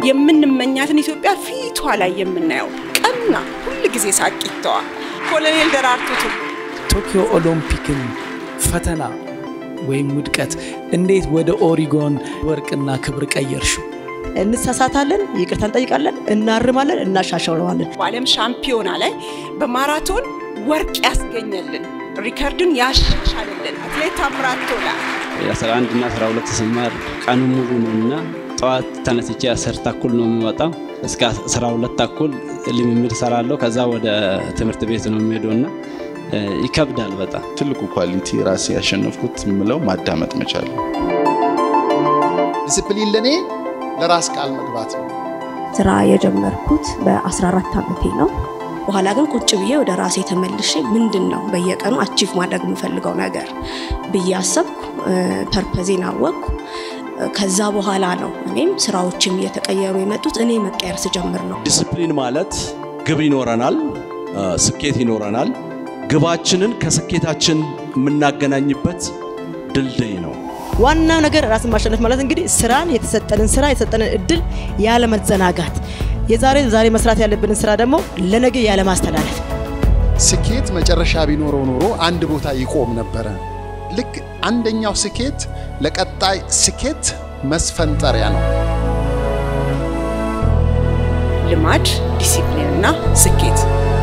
የምንመኛትን ኢትዮጵያ ፊቷ ላይ የምናየው ቀና ሁል ጊዜ ሳቂተዋ ኮሎኔል ደራርቱ ቱሉ ቶኪዮ ኦሎምፒክን ፈተና ወይም ውድቀት እንዴት ወደ ኦሪጎን ወርቅና ክብር ቀየርሽው? እንሳሳታለን፣ ይቅርታ እንጠይቃለን፣ እናርማለን፣ እናሻሽለዋለን። በዓለም ሻምፒዮና ላይ በማራቶን ወርቅ ያስገኘልን ሪከርድን ያሻሻልልን አትሌት ታምራት ቶላ የ11 እና 12 ስማር ቀኑ ሙሉ ነው እና ጠዋት ተነስቼ አስር ተኩል ነው የሚወጣው እስከ 12 ተኩል ልምምድ ሰራለሁ። ከዛ ወደ ትምህርት ቤት ነው የሚሄደው እና ይከብዳል በጣም። ትልቁ ኳሊቲ ራሴ ያሸነፍኩት የምለው ማዳመጥ መቻል ነው። ዲስፕሊን ለእኔ ለራስ ቃል መግባት ነው። ስራ የጀመርኩት በ14 ዓመቴ ነው። በኋላ ግን ቁጭ ብዬ ወደ ራሴ ተመልሼ ምንድን ነው በየቀኑ አቺቭ ማድረግ የምፈልገው ነገር ብዬ አሰብኩ። ፐርፐዜን አወቅኩ። ከዛ በኋላ ነው እኔም ስራዎችም እየተቀየሩ የመጡት እኔ መቀየር ስጀምር ነው። ዲስፕሊን ማለት ግብ ይኖረናል፣ ስኬት ይኖረናል። ግባችንን ከስኬታችን የምናገናኝበት ድልድይ ነው። ዋናው ነገር ራስን ማሸነፍ ማለት እንግዲህ ስራን የተሰጠንን ስራ የተሰጠንን እድል ያለመዘናጋት፣ የዛሬ ዛሬ መስራት ያለብንን ስራ ደግሞ ለነገ ያለማስተላለፍ። ስኬት መጨረሻ ቢኖረው ኖሮ አንድ ቦታ ይቆም ነበረ። ልክ አንደኛው ስኬት ለቀጣይ ስኬት መስፈንጠሪያ ነው። ልማድ፣ ዲሲፕሊን እና ስኬት